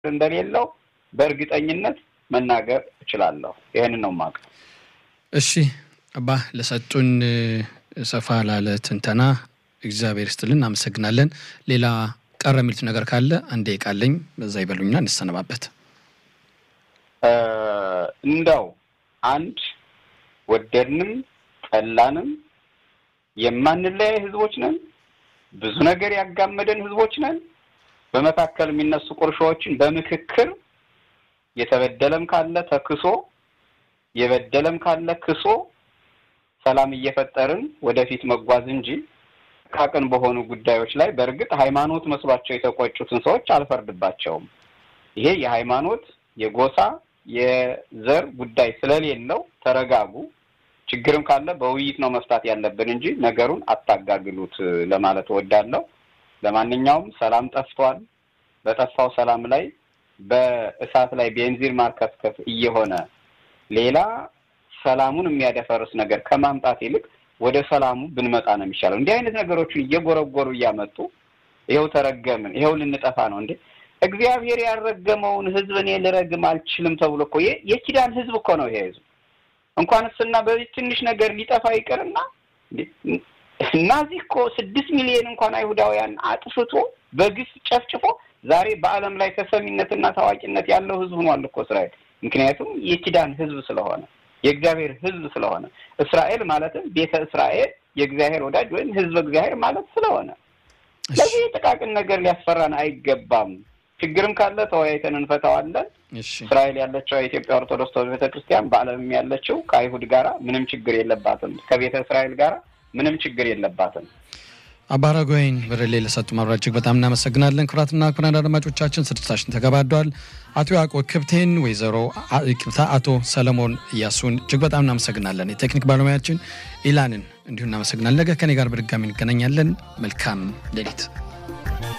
እንደሌለው በእርግጠኝነት መናገር እችላለሁ። ይህንን ነው የማውቀው። እሺ አባ ለሰጡን ሰፋ ላለ ትንተና እግዚአብሔር ይስጥልን፣ እናመሰግናለን። ሌላ ቀረ የሚሉት ነገር ካለ አንዴ ቃለኝ በዛ ይበሉኛ እንሰነባበት። እንደው አንድ ወደድንም ጠላንም የማንለያይ ህዝቦች ነን። ብዙ ነገር ያጋመደን ህዝቦች ነን። በመካከል የሚነሱ ቁርሾዎችን በምክክር የተበደለም ካለ ተክሶ የበደለም ካለ ክሶ ሰላም እየፈጠርን ወደፊት መጓዝ እንጂ ጥቃቅን በሆኑ ጉዳዮች ላይ በእርግጥ ሃይማኖት መስሏቸው የተቆጩትን ሰዎች አልፈርድባቸውም። ይሄ የሃይማኖት የጎሳ የዘር ጉዳይ ስለሌለው ተረጋጉ። ችግርም ካለ በውይይት ነው መፍታት ያለብን እንጂ ነገሩን አታጋግሉት ለማለት እወዳለሁ። ለማንኛውም ሰላም ጠፍቷል። በጠፋው ሰላም ላይ በእሳት ላይ ቤንዚን ማርከፍከፍ እየሆነ ሌላ ሰላሙን የሚያደፈርስ ነገር ከማምጣት ይልቅ ወደ ሰላሙ ብንመጣ ነው የሚሻለው። እንዲህ አይነት ነገሮችን እየጎረጎሩ እያመጡ ይኸው ተረገምን፣ ይኸው ልንጠፋ ነው እንዴ! እግዚአብሔር ያልረገመውን ህዝብ እኔ ልረግም አልችልም ተብሎ እኮ የኪዳን ህዝብ እኮ ነው ይሄ ህዝብ። እንኳን እስና በዚህ ትንሽ ነገር ሊጠፋ ይቅርና እናዚህ እኮ ስድስት ሚሊዮን እንኳን አይሁዳውያን አጥፍቶ በግፍ ጨፍጭፎ ዛሬ በዓለም ላይ ተሰሚነትና ታዋቂነት ያለው ህዝብ ሆኗል እኮ እስራኤል። ምክንያቱም የኪዳን ህዝብ ስለሆነ የእግዚአብሔር ህዝብ ስለሆነ እስራኤል ማለትም ቤተ እስራኤል የእግዚአብሔር ወዳጅ ወይም ህዝብ እግዚአብሔር ማለት ስለሆነ ለዚህ ጥቃቅን ነገር ሊያስፈራን አይገባም። ችግርም ካለ ተወያይተን እንፈታዋለን። እስራኤል ያለችው የኢትዮጵያ ኦርቶዶክስ ተዋሕዶ ቤተክርስቲያን በዓለምም ያለችው ከአይሁድ ጋራ ምንም ችግር የለባትም። ከቤተ እስራኤል ጋራ ምንም ችግር የለባትም። አባ አረጋዊን ብርሌ ለሰጡ ማብራሪያ እጅግ በጣም እናመሰግናለን። ክቡራትና ክቡራን አድማጮቻችን ስርጭታችን ተገባዷል። አቶ ያዕቆብ ክብቴን፣ ወይዘሮ አቶ ሰለሞን እያሱን እጅግ በጣም እናመሰግናለን። የቴክኒክ ባለሙያችን ኢላንን እንዲሁ እናመሰግናለን። ነገ ከኔ ጋር በድጋሚ እንገናኛለን። መልካም ሌሊት